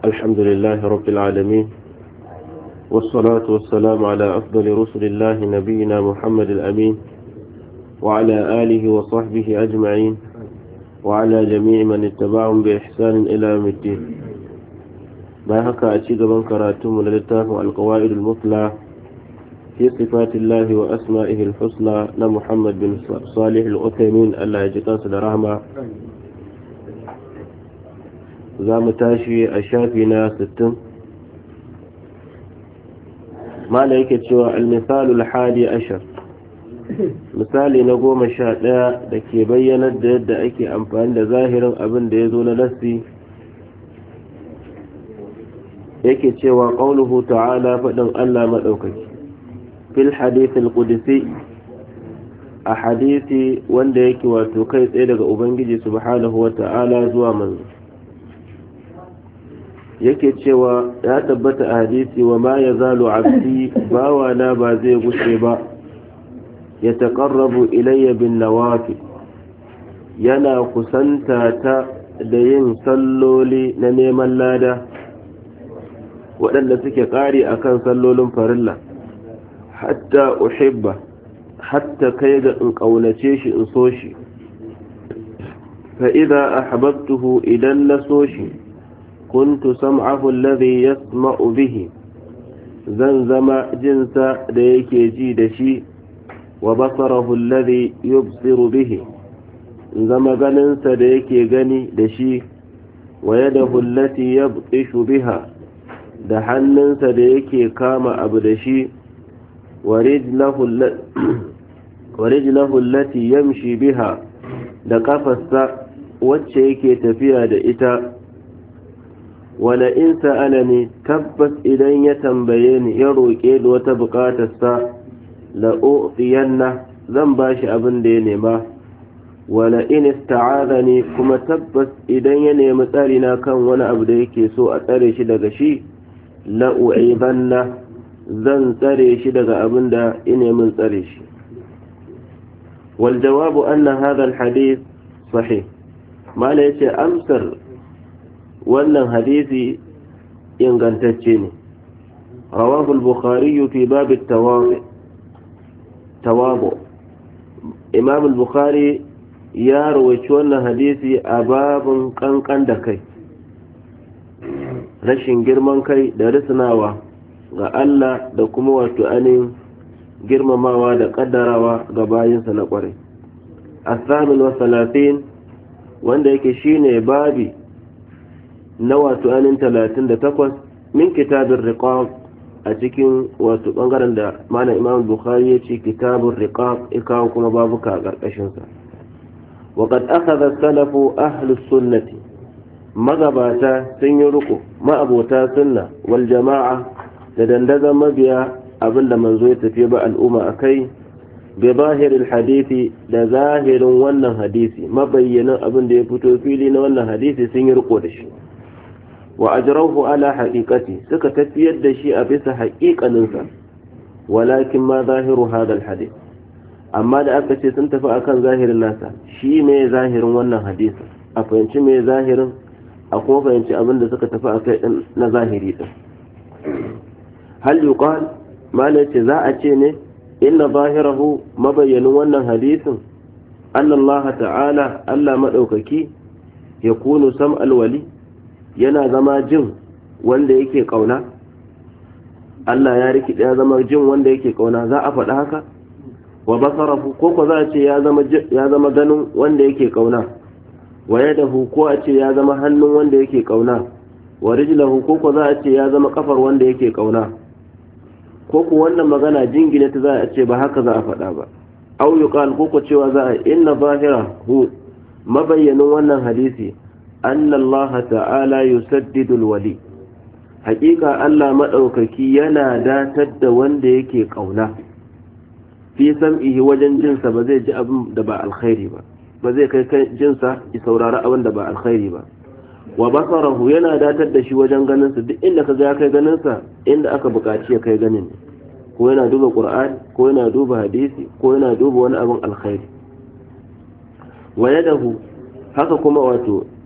الحمد لله رب العالمين والصلاة والسلام على أفضل رسل الله نبينا محمد الأمين وعلى آله وصحبه أجمعين وعلى جميع من اتبعهم بإحسان إلى يوم الدين ما هكا أتشيد من كراتم للتاف القوائد المثلى في صفات الله وأسمائه الحسنى لمحمد بن صالح الأثيمين الله يجتاس درهما za mu tashi a shafi na 60 mala yake cewa almisalul hadi ashar misali na goma sha ɗaya da ke bayyanar da yadda ake amfani da zahirin abin da ya zo na nassi yake cewa ƙaunuhu ta'ala faɗin allah maɗaukaki fil hadithil qudsi a hadisi wanda yake wato kai tsaye daga ubangiji subhanahu wa ta'ala zuwa manzo yake cewa ya tabbata a hadisi wa ma ya zalo abdi bawana ba zai gushe ba ya taƙarrabu ilayya bin nawafi yana kusanta ta da yin salloli na neman lada waɗanda suke ƙari a kan sallolin farilla hatta uhibba hatta kai ga in ƙaunace shi in so shi fa'iza a hababtuhu idan na so shi كنت سمعه الذي يسمع به زنزم جنس ديك يجيد شي وبصره الذي يبصر به زم غننس ديك غني دشي ويده التي يبطش بها دحننس ديك كام أبو دشي ورجله, ورجله التي يمشي بها دقفص وچه تفيا da ita wala in sa'alani tabbas idan ya tambaye ni ya roƙe da wata buƙatarsa la u'tiyanna zan bashi abin da ya nema wala in ista'adani kuma tabbas idan ya nemi tsari na kan wani abu da yake so a tsare shi daga shi la u'ibanna zan tsare shi daga abin da ya nemi tsare shi wal jawabu anna hadha al hadith sahih mala yace amsar wannan hadisi ingantacce ne rawahu al-bukhari fi bab at-tawadu imam al-bukhari ya rawaci wannan hadisi a babun kankan da kai rashin girman kai da risnawa ga Allah da kuma wato anin girmamawa da kaddarawa ga bayinsa na kwarai الثامن والثلاثين wanda yake shine babi na wato anin talatin da takwas min kitabin riqab a cikin wato bangaren da mana imam bukhari ya ce kitabin riqab ikawo kuma babuka a ƙarƙashinsa waƙad akhadha salafu ahlus sunnati magabata sun yi riko ma'abota sunna wal jama'a da dandazon mabiya abinda manzo ya tafi ba al'umma akai bi zahirin hadisi da zahirin wannan hadisi mabayyanin abin da ya fito fili na wannan hadisi sun yi riko da shi wa ajrauhu ala haqiqati suka tafiyar da shi a bisa haƙiƙaninsa walakin ma zahiru hadal hadith amma da aka ce sun tafi akan zahirin nasa shi ne zahirin wannan hadisi a fahimci me zahirin a kuma fahimci abin da suka tafi akai din na zahiri din hal yuqal mala ce za a ce ne inna zahirahu mabayyanin wannan hadisin annallaha ta'ala Allah madaukaki yakunu sam'al wali yana zama jin wanda yake kauna Allah ya riki ya zama jin wanda yake kauna za a faɗa haka wa basarahu ko ko za a ce ya zama ya zama ganin wanda yake kauna wa yadahu ko a ce ya zama hannun wanda yake kauna wa rijlahu ko ko za a ce ya zama kafar wanda yake kauna ko ko wannan magana jingine ta za a ce ba haka za a faɗa ba au yuqal ko ko cewa za a inna zahirahu mabayyanin wannan hadisi أن الله تعالى يسدد الولي حقيقة الله مدوككي ينا داتد وند يكي قونا في سمعه وجن جنسا بزي جاء دباء الخير با بزي كي جنسا يسورار أون دباء الخير با وبصره ينا داتد شي وجن غننسا دي إلا كذا كي غننسا إلا أكا بقاتي كي غنن ko yana duba qur'ani ko yana duba hadisi ko yana duba wani abin alkhairi wa yadahu haka kuma wato